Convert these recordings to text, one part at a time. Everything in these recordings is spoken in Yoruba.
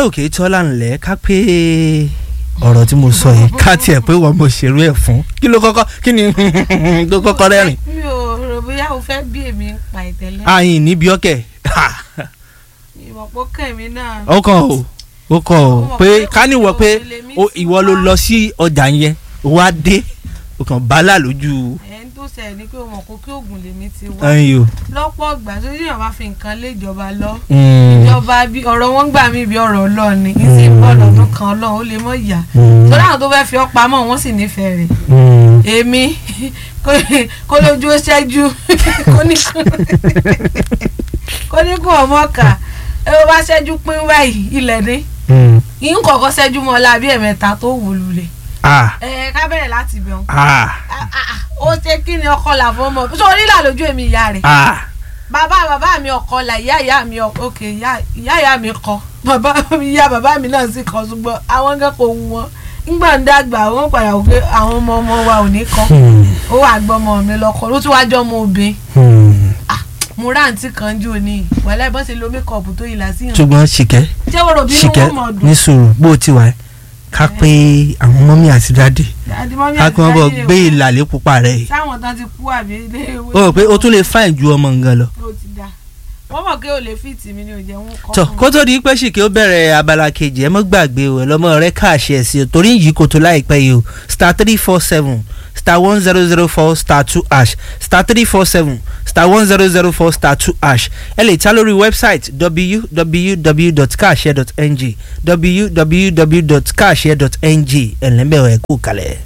òkè tọ́lá ńlẹ̀ ká pé ọ̀rọ̀ tí mo sọ yìí ká tiẹ̀ pé wọ́n mo ṣerú ẹ̀ fún kí ló kọ́kọ́ kí ni tó kọ́kọ́ rẹ́rìn. mi ò rò bóyá o fẹ́ bí èmi ń pa ìtẹ́lẹ̀ àyìn níbi ọkẹ́ ìmọ̀pọ̀ kẹ̀mí náà ó kàn ó ó kàn ó pé ká níwọ̀ pé ó- ìwọ ló lọ sí ọjà yẹn ó wá dé ó kàn bálà lójú ẹni tó ṣẹ̀ ni pé o mọ̀ kó kí oògùn lèmi ti wá ẹyin o. lọ́pọ̀ ìgbà tó yíyan bá fi nǹkan lé ìjọba lọ Mm. ìjọba bí ọ̀rọ̀ wọn gbà mí bí ọ̀rọ̀ ọlọ́run ni kì í sì bọ́ lọ́dún kan ọlọ́run ó lè mọ̀ ìyá Mm. torí àwọn tó fẹ́ fi ọ́ pamọ́ wọ́n sì nífẹ̀ẹ́ rẹ̀ Mm. èmi kó- kó lójú ó ṣẹ́jú kó ní kó ní kó ọmọ kà ẹ bó bá ṣẹ́jú pín báyìí ilẹ̀ ní Mm. yín kọ̀ọ̀kan ṣẹ́jú mọ́ ọlá bí ẹ̀mẹ́ta tó wò lulẹ̀ ah ẹ ká bẹ̀rẹ̀ láti ibẹ̀ wọn. ah ó ṣe kí ni ọkọ là fún ọmọ sórí là lójú èmi ìyá rẹ̀ ah bàbá bàbá mi ọkọ là ìyá ìyá mi ọkọ òkè ìyá ìyá ìyá mi kọ bàbá mi ìyá bàbá mi náà sì kọ ṣùgbọ́n àwọn nǹkan kò wù wọ́n nígbà ń dàgbà wọ́n padà wò pé àwọn ọmọ ọmọ wa ò ní kọ Hmm. ó wà gbọ́mọ mi lọ́kọ ló tún wá jọ́ ọmọ obìnrin Hmm. mo ráǹtí kan jù ní wàhálà ìbọn ṣe lo mékọ̀pù tó yìí lásìyàn ṣùgbọ́n ṣìkẹ́ ṣé wọ́n rò bí inú ṣìkẹ́ wọn mọ̀ dùn ní sùúrù bó o ti wà ẹ́ ká pé àwọn mọ́mí àti dáàdì Daddy, mommy ká àti kí wọ́n bọ̀ daddy gbé rẹ̀ wò. ìlàlẹ́ pupa rẹ̀ yìí sáwọn tán ti kú àbí ilé ìwé o rò pé o tún lè fáìn ju ọmọ nǹkan lọ. ó ti dà wọ́n mọ̀ pé ò lè fìtì mi ni ò jẹ́ wọn kọ́ tọ fún kó tó di pé ṣìkẹ́ ó bẹ̀rẹ̀ abala kejì ẹ mọ́ gbàgbé o ẹ lọ́mọ rẹ káàṣì ẹ̀ sí o torí yìí kò tó láìpẹ́ yìí o star three four seven star one zero zero four star two ash star three four seven star one zero zero four star two ash ẹ lè ta lórí wẹ́bsáìtì www.kaashare.ng www.kaashare.ng ẹ̀lẹ́mbẹ̀rẹ̀ ẹ̀ kú kalẹ̀.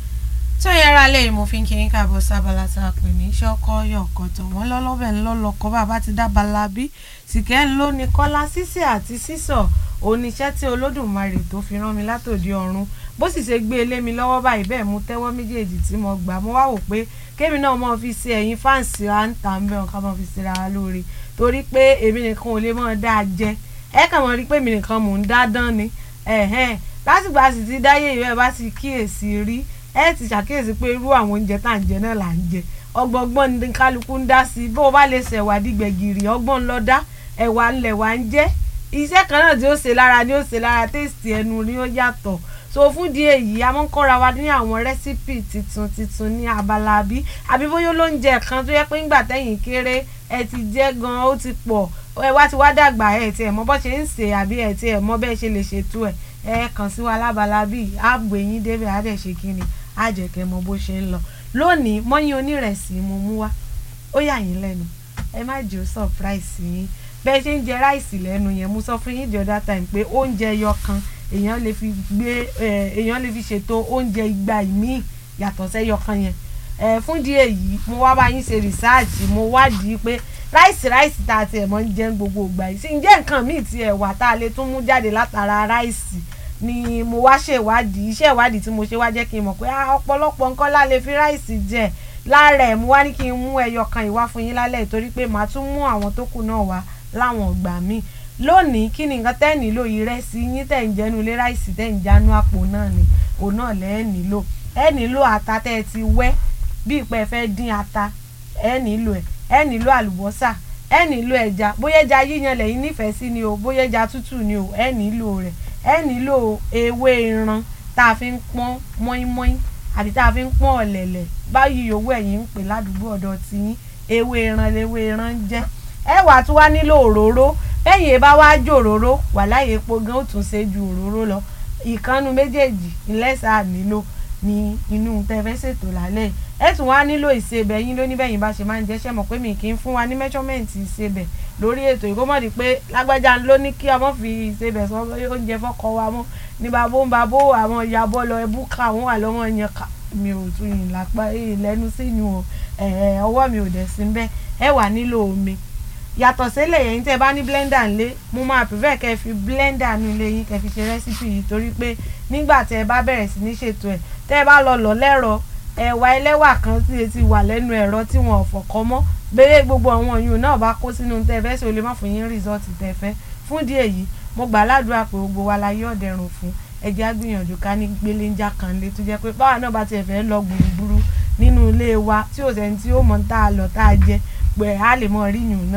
tí ó yẹra lẹ́yìn mo fi ń kí yín káàbọ̀ sábàlá tá a pè ní iṣẹ́ ọkọ yọ̀ ọ̀kọ̀tọ̀ wọ́n lọ́lọ́bẹ̀ ńlọ́lọ́kọ́ bàbá ti dábàlá bí sìkẹ́ ń ló ní kọ́lá sísè àti sísọ̀ oníṣẹ́ tí olódùmarè tó fi rán mi látòdì ọ̀run bó sì ṣe gbé e lé mi lọ́wọ́ báyìí bẹ́ẹ̀ mú tẹ́wọ́ méjèèjì tí mo gbà mo wá wò pé kémi náà mọ̀ fi ṣe ẹ̀yin fáǹsì à ń tà ń bẹ̀ ọ̀ká mọ̀ fi ṣe ra wa lóore torí pé èmi nìkan ò lè mọ̀ dáa jẹ ẹ kàn mọ̀ rí pé èmi nìkan mò ń dá dán ni ẹ̀hẹ́n lásìgbà sì ti dáyé ìwé ẹ bá ti kíyèsí rí ẹ ti ṣàkíyèsí pé irú àwọn oúnjẹ tá à ń jẹ náà là ń jẹ ọgbọgbọn ní kálukú ń dá sí i bó o bá lè ṣẹ̀wà dìgbẹ̀gìrì ọgbọ́n lọ dá ẹ̀wà ńlẹ̀ wà ń jẹ́ iṣẹ́ kan náà tí ó ṣe lára ni ó ṣe lára téèsì ẹnu ni ó yàtọ̀ so fún di èyí a máa ń kọ́ra wa ní àwọn rẹ́sípì tuntun tuntun ní abala bí àbí bóyá olóúnjẹ kan tó yẹ pé ńgbà tẹ̀yìn kéré ẹ ti jẹ́ gan ó ti pọ̀ ẹ wá ti wá dàgbà ẹ ti ẹ̀ mọ̀ bọ́ ṣe ń ṣe àbí ẹ ti ẹ̀ mọ̀ bẹ́ẹ̀ ṣe lè ṣètò ẹ̀ ẹ kàn sí wa lábala bíi ààbò eyín débẹ̀ á dẹ̀ ṣe kíni á jẹ́ kẹ́ mọ̀ bó ṣe ń lọ lónìí mọ́yìn onírẹ̀sì mo mú wá ó yà yín lẹ́nu ẹ má jẹ́ ó surprise yín bẹ́ẹ̀ ṣe ń jẹ ráìsì lẹ́nu yẹn mo sọ fún yín the other time pé oúnjẹ ẹyọ kan èèyàn lè fi gbé ẹ, èèyàn lè fi ṣètò oúnjẹ igba ìmíì yàtọ̀ sẹ́yọ kan yẹn ẹ, fún di èyí mo wá bá yín ṣe rìsáàjì mo wádìí pé ráìsì ráìsì tá a ti ẹ̀ mọ́ ń jẹ ní gbogbo ìgbà yìí sí ǹjẹ́ nǹkan míì ti ẹ̀ wà tá a lè tún mú jáde látara ráìsì ni mo wá ṣèwádìí iṣẹ́ ìwádìí tí mo ṣe wá jẹ́ kí n mọ̀ pé ah, ọ̀pọ̀lọpọ̀ nǹkan la lè fi ráìsì jẹ lára ẹ̀ mo wá ní kí n mú ẹyọ kan ìwá fún yín lálẹ́ torí pé màá tún mú àwọn tó kù náà wá láwọn ọgbà míì lónìí kí ni nǹkan tẹ́ ẹ̀ nílò ìrẹsì yín tẹ̀ ń jẹnu ilé ráìsì tẹ̀ ń jánu àpò náà ni òun náà lẹ́ ẹ̀ nílò ẹ̀ nílò ata tẹ́ ẹ ti wẹ́ bí ìpẹ́ fẹ́ dín ata ẹ̀ nílò ẹ̀ ẹ̀ nílò àlùbọ́sà ẹ̀ nílò ẹja bóyá ẹja yíyan lẹ́yìn nífẹ̀ẹ́ sí ni o bóyá ẹja tútù ni o ẹ̀ nílò rẹ̀ ẹ̀ nílò ewé ìran tá a fi ń pọ́n mọ́ínmọ́ín àbí tá a fi ń pọ́n ọ̀lẹ̀lẹ̀ báyìí yòówù ẹ̀yìn ń pè ládùúgbò ọ̀dọ̀ tiyín ewé ìran lewé ìran ń jẹ́ ẹ wà tún wá nílò òróró bẹ́yìn bá wá jò òróró wà láyé epo gan ó tún ṣe ju òróró lọ ìkànnù méjèèjì ìlẹ́sà nílò ní inú tẹ́fẹ́ ṣètò lálẹ́ yìí. ẹ tún wá nílò ìsebẹ̀ yín lóní bẹ́yìn bá ṣe máa ń jẹ́ṣẹ́ mọ̀ pé mi kì í fún wa ní mẹ́ṣọ́mẹ́ǹtì ìsebẹ̀ lórí ètò ìkómọ̀dé pé lágbájá ló ní kí ọmọ fi ìsebẹ̀ sọ pé oúnjẹ fọ́kọ wa mọ́ ní babó ń babó àwọn ìyàbọ̀ lọ ẹbú ká àwọn wà lọ́wọ́ yẹn ká mi ò tún yìn lápá ìlẹ́nu sínú o ẹ̀ ọwọ́ mi ò dẹ̀ sí bẹ́ẹ̀ ẹ wà nílò omi yàtọ̀ sílẹ̀ yẹn tẹ́ ẹ bá ní blender ńlé mo máa prefer kẹ́ ẹ fi blender nu ilé yín kẹ́ ẹ fi ṣe rẹ́sípì yìí torí pé nígbà tẹ́ ẹ bá bẹ̀rẹ̀ sí ní ṣètò ẹ̀ tẹ́ ẹ bá lọ lọ lẹ́rọ ẹ̀wà ẹlẹ́wà kan tí e ti wà lẹ́nu ẹ̀rọ tí wọn ò fọ̀kọ́ mọ́ bẹ́ẹ̀ gbogbo àwọn yòó náà bá kó sínú tẹ́ ẹ fẹ́ ṣe o lè má fún yín rìsọ́ọ̀tì tẹ́ ẹ fẹ́ fún díẹ̀ yìí mo gbà ládùúrà pé gbogbo wa la yé ọ̀dẹ̀rùn fún ẹjẹ́ àgbìyànjú ká ní gbéléńjà kan lé tó jẹ́ pé báwa náà bá tiẹ̀ fẹ́ lọ gbùrùgbùrù nínú ilé wa tí ò sẹ́ni tí ó mọ̀ tá a lọ tá a jẹ pé a lè mọ ríyùn náà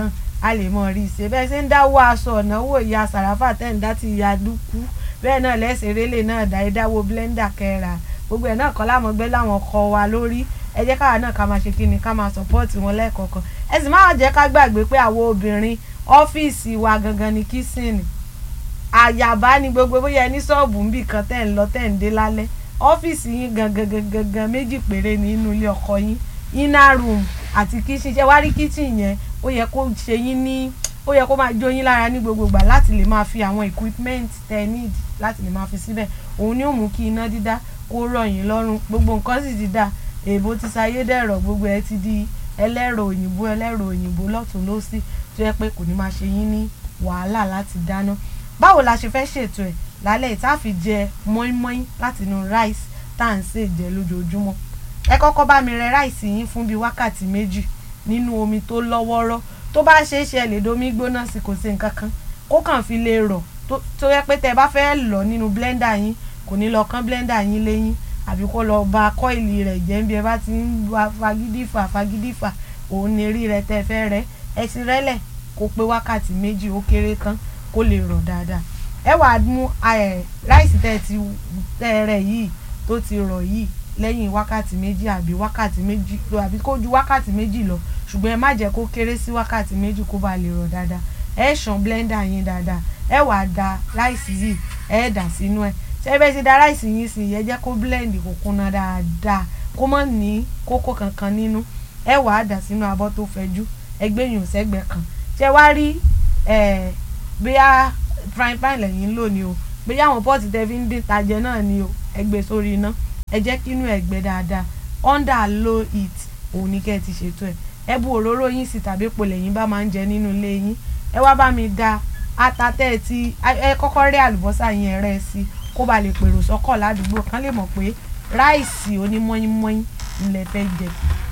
a lè mọ rí i ṣe bẹ́ẹ̀ ṣe ń dáwọ́ aṣọ ọ̀nàwó ìyá sàràfà tẹ̀ǹdá ti ìyá dúkú bẹ́ẹ̀ náà lẹ́sẹ̀ rélé náà dá ìdáwó blender kẹ́ra gbogbo ẹ̀ náà kọ́ láwọn gbé láwọn kọ wa lórí ẹ jẹ́ káwa náà ká máa ṣe kí ni ká máa sọ̀pọ́ọ̀tì wọn lẹ́ẹ̀kọ̀ọ̀kan ẹ sì máa jẹ́ ká gbàgbé pé àwọn obìnrin ọ́fíìsì wa gangan ni kísìnì àyàbá ni gbogbo bóyá ẹni ṣọ́ọ̀bù ń bì kan tẹ̀ ń lọ tẹ̀ ń dé lálẹ́ ọ́fíìsì yín gangan gangan gangan méjì péré ní inú ilé ọkọ yín inner room àti kitchen ṣe wá rí kitchen yẹn ó yẹ kó ṣe yín ní ó yẹ kó máa jó yín lára ní gbogbo ìgbà láti lè máa fi àwọn equipment tẹ need láti lè máa fi síbẹ̀ òun ni ó mú kí iná dídá kó rọ̀ yín lọ́rùn gbogbo nǹkan sì ti dà èèbó ti sayé dẹ̀rọ̀ gbogbo ẹ ti di ẹlẹ́rọ òyìnbó ẹlẹ́rọ òyìnbó lọ́tún lọ́sì tó yẹ pé kò ní máa ṣe yín ní wàhálà láti dáná báwo la ṣe fẹ́ ṣètò ẹ̀ lálẹ́ yìí tá a fi jẹ mọ́ínmọ́ín láti inú rice tá à ń sè jẹ lójoojúmọ́ ẹ kọ́kọ́ bá mi rẹ ráìsì yín fún bíi wákàtí méjì nínú omi tó lọ́wọ́rọ́ tó bá ṣe é ṣe ẹ lè domi gbóná sí kò sí nǹkan kan kó kàn fi lè rọ̀ tó yẹ pé tẹ bá fẹ́ lọ nínú blender yín kò ní lọ kán blender yín léyìn àbí kó lọ ba kọ́ìlì rẹ̀ jẹ́ bí ẹ bá ti ń wa fagídífà fagídífà òun ni rí rẹ tẹ fẹ́ rẹ ẹ ti rẹ́lẹ̀ kó pé wákàtí méjì ó kéré tán kó lè rọ̀ dáadáa ẹ wàá mú ráìsì tẹ ti tẹ rẹ yìí tó ti rọ̀ yìí lẹ́yìn wákàtí méjì àbí wákàtí méjì àbí kó ju wákàtí méjì lọ ṣùgbọ́n ẹ má jẹ́ kó kéré sí wákàtí méjì kó ba lè rọ̀ dáadáa ẹ ṣàn blender yín dáadáa ẹ wàá da ráìsì yìí ẹ dà sínú ẹ ṣé bẹ́ẹ̀ ti da ráìsì yín sí ẹ jẹ́ kó blend kó kúnná dáadáa kó má ní kókó kankan nínú ẹ wàá dà sínú abọ́ tó fẹ̀jú ẹ gbẹ̀yìn sẹ́gbẹ̀ kan ṣé wá rí ẹ bóyá frying pan lẹ́yìn lò ní o bóyá àwọn pọ́ọ̀tì tẹ́ fi ń dín tajẹ náà ni o ẹ gbé sórí iná ẹ jẹ́ kí inú ẹ̀ gbẹ dáadáa under low heat òun ni kẹ́ ẹ ti ṣètò ẹ̀ ẹ bu òróró yín sí tàbí epo lẹ́yìn bá máa ń jẹ nínú ilé yín ẹ wá bá mi da ata tẹ́ ẹ ti ẹ kọ́kọ́ rí àlùbọ́sà yín ẹ rẹ́ ẹ sí kó ba lè pèrò sọ́kọ̀ ládùúgbò kán lè mọ̀ pé ráìsì onímọ́yínmọ́yín ńlẹ̀ fẹ́ jẹ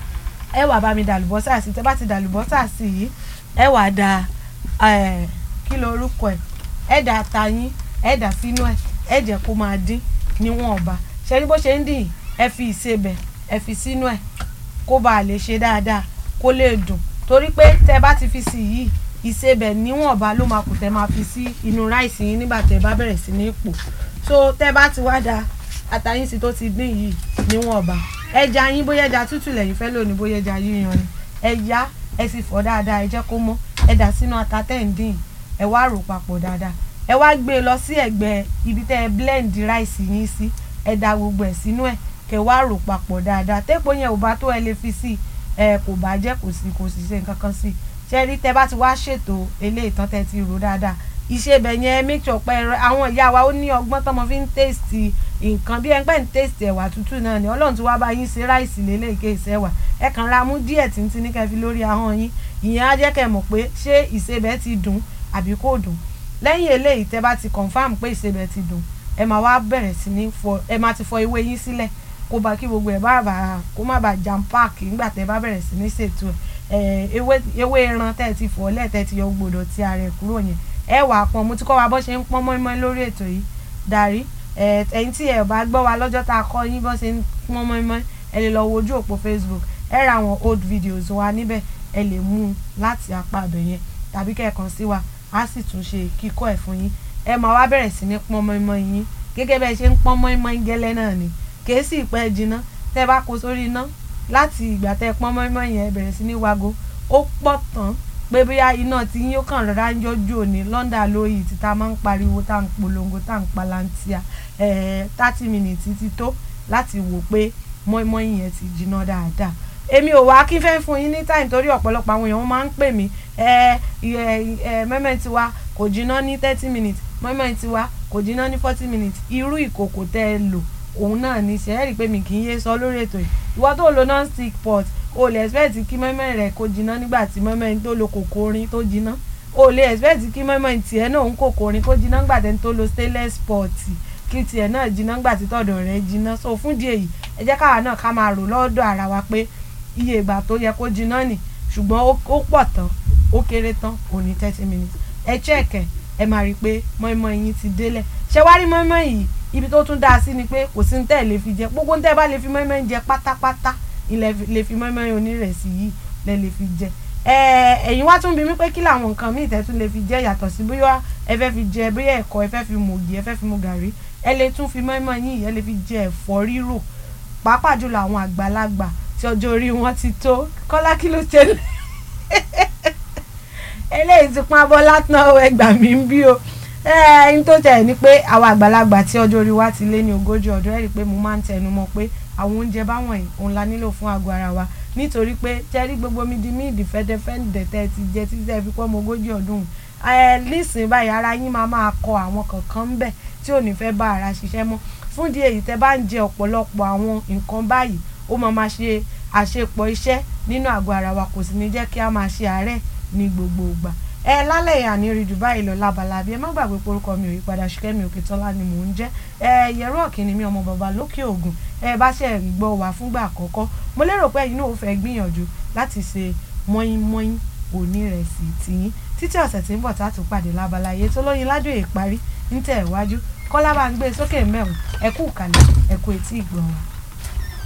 ẹ wá bá mi da àlùbọ́sà sí tẹ́ bá ti da àlùbọ́sà sí yìí ẹ wá da kí ló orúkọ ẹ ẹ da ata yín ẹ dà sínú ẹ ẹ jẹ́ kó máa dín níwọ̀nba ṣe rí bó ṣe ń dìn ẹ fi ìsebẹ̀ ẹ fi sínú ẹ̀ kó bàa lè ṣe dáadáa kó lè dùn torí pé tẹ bá ti fi sí yìí ìsebẹ̀ níwọ̀nba ló máa kù tẹ máa fi sí inú ráìsì yín nígbà tẹ bá bẹ̀rẹ̀ sí ní pò so tẹ bá ti wá da àtàyín sí tó ti dín yìí níwọ̀nba ẹja yín bóyá ẹja tútù lẹ́yìn fẹ́ lónìí bóyá ẹja yíyan ni ẹja ẹ sì fọ̀ dáadáa ẹ jẹ́ kó mọ́ ẹ dà sínú ata tẹ̀ ń dín ẹ wá rò papọ̀ dáadáa ẹ wá gbé e lọ sí ẹ̀gbẹ́ ibi tẹ́ ẹ blend ráìsì yín sí ẹ da gbogbo ẹ̀ sínú ẹ̀ kẹ́ wá rò papọ̀ dáadáa tẹ́pọ̀ yẹn ò bá tó ẹ lè fi sí ẹ kò bá jẹ́ kò sí kò sì ṣe nǹkan kan sí ṣe rí tẹ́ bá ti wá ṣètò eléyìí tán tẹ́ ti rò dáadáa iṣẹ́ ibẹ̀ yẹn make sure pé àwọn ìyá wa ó ní ọgbọ́n tọ́mọ fi ń taste nǹkan bí ẹgbẹ́ ń taste ẹ̀wà tútù náà ni ọlọ́run tí wàá bá yín ṣe ráìsì lélẹ́ẹ̀kẹ́ ìṣẹ́wà ẹ kàn ra mú díẹ̀ tíntín ní kẹ́ fi lórí ahọ́n yín ìyẹn á jẹ́ kẹ́ mọ̀ pé ṣé ìṣebẹ̀ ti dùn àbí kò dùn lẹ́yìn eléyìí tẹ́ bá ti confam pé ìṣebẹ̀ ti dùn ẹ máa wá bẹ̀rẹ̀ sí ní fọ ẹ máa ti fọ ewé yín sílẹ̀ kó bá kí gbogbo ẹ̀ bá bá kó má bàa jam páàkì nígbà tẹ́ bá bẹ̀rẹ̀ sí ní ṣètò ẹ̀ ewé ewé ẹran tẹ́ ti fọ lẹ́ẹ̀ tẹ́ ti yọ gbòdò tí ara ẹ̀ kúrò yẹn ẹ wà á pọn mo ti kọ́ wa bó ṣe ń pọ́n mọ́ínmọ́ín lórí ètò yìí darí ẹ̀yin tí ẹ bá gbọ́ wa lọ́jọ́ tá a kọ́ yín bó ṣe ń pọ́n mọ́ínmọ́ín ẹ lè lọ wojú òpó Facebook ẹ ra àwọn old videos wa níbẹ̀ ẹ lè mú un láti apá abẹ yẹn tàbí kẹ́ẹ̀kan sí wa á sì tún ṣe kíkọ́ ẹ̀ fún yín ẹ máa wá bẹ̀rẹ̀ sí ní pọ́n mọ́ínmọ́ín yín gẹ́gẹ́ bẹ́ẹ̀ ṣe ń pọ́n mọ́ínmọ́ín gẹ́lẹ́ náà ni kèé sì pẹ́ jiná tẹ́ bá kó sórí iná láti ìgbà tẹ́ pọ́n mọ́ínmọ́ín yẹn bẹ̀rẹ̀ sí ní wago ó pọ̀ tán pé bóyá iná tí yín ó kàn rọra ń yọjú òní London lóyè tí tá a máa ń pariwo tá à ń polongo tá à ń palantia thirty minutes ti tó láti wò pé mọ́ínmọ́ín yẹn ti jiná dáadáa èmi ò wá kí fẹ́ fún yín ní time torí ọ̀pọ̀lọpọ̀ àwọn èèyàn máa ń pè mí mẹ́mẹ́ tiwa kò jiná ní thirty minutes mọ́ínmọ́ín tiwa kò jiná ní forty minutes irú ìkòkò tẹ́ ẹ lò òun náà ní ṣe é rí i pé mi kì í yé sọ lórí ètò yìí ìwọ tó lo non stick pot o lè expect kí mọ́ínmọ́ín rẹ̀ kó jiná nígbà tí mọ́ínmọ́ín tó lo kòkò orin tó jiná o lè expect kí mọ́ínmọ́ín tiẹ̀ náà ń kòkò orin kó jiná nígbà tẹ́ni tó lo stainless pot kí tiẹ̀ náà jiná nígbà tí tọ̀dọ̀ rẹ̀ jiná so fún díẹ̀ yìí ẹ jẹ́ káwa náà ká máa rò lọ́dọ̀ ara wa pé iye ìgbà tó yẹ kó jiná nì ṣùgbọ́n ó pọ̀ tán ó kéré tán ò ní thirty minutes ẹ chẹ́ẹ̀kẹ̀ ẹ máa rí i pé mọ́ínmọ́ín yín ti délẹ̀ ṣé wá rí mọ́ínmọ́ín yìí ibi tó tún dáa sí ni pé kò sí ní tẹ́ ẹ̀ lè fi jẹ gbogbo ní tẹ́ ẹ bá lè fi mọ́ínmọ́ín jẹ pátápátá ilẹ̀ lè fi mọ́ínmọ́ín onírẹ̀sì yìí lẹ́ lè fi jẹ ẹ̀yin wá tún bí mi pé kí làwọn nǹkan míì tẹ́tún lè fi jẹ́ yàtọ̀ sí bóyá ẹ fẹ́ fi jẹ bóyá ẹ̀kọ́ ẹ fẹ́ fi mu ògì ẹ fẹ́ fi mu gàrí ẹ lè tún fi mọ́ẹ́mọ́ yín ẹ lè fi jẹ ẹ̀fọ́ rírò pàápàá jùlọ àwọn àgbàlagbà tí ọjọ́ orí wọn ti tó kọ́lá kí ló ṣẹlẹ̀ eléyìí ti pọn abọ́ látàn ẹgbà mi ń bí o ẹyin tó tẹ̀ ní pé àwọn àgbàlagbà tí ọjọ́ orí wa ti lé ní ogójì ọdún ẹ̀ rí i pé mo máa ń tẹnu mọ́ pé àwọn oúnjẹ báwọn yìí òun la nílò fún àgọ́ ara wa nítorí pé jẹ́rí gbogbo mi di mí ìdí fẹ́dẹ́fẹ́dẹ́ tẹ́ ti jẹ títí tẹ́ fi pọ́ ọmọ ogójì ọdún ẹ lísìn báyìí ara yín máa máa kọ àwọn kankan ń bẹ̀ tí ò ní fẹ́ bá ara ṣiṣẹ́ mọ́ fún di èyí tẹ́ bá ń jẹ ọ̀pọ̀lọpọ̀ àwọn nǹkan báyìí ó máa máa ṣe àṣepọ̀ iṣẹ́ nínú àgọ́ ara wa kò sì ní jẹ́ kí a máa ṣe àárẹ̀ ní gbogbo ìgbà ẹ lálẹ́ yìí àní rí Dubai lọ lábalábí ẹ má gbàgbé porúkọ mi ò yí padà Ṣìkẹ́mi Òkètọ́lá ni mò ń jẹ́ ẹ yẹ̀rọ ọ̀kìnrin mi ọmọ bàbá lókè ògùn ẹ bá ṣe ń gbọ́ wá fúngbà àkọ́kọ́ mo lérò pé ẹ̀yin náà ó fẹ́ gbìyànjú láti ṣe mọ́ínmọ́ín onírẹ̀sì tìyín títí ọ̀sẹ̀ tí ń bọ̀ tá a tún pàdé lábaláyé tó lóyin ládùn èèparí ń tẹ̀ wájú kọ́lá bá ń gbé sókè mẹ́wọ̀n ẹ kú kàlẹ̀ ẹ kú etí ìgbọ̀n wa.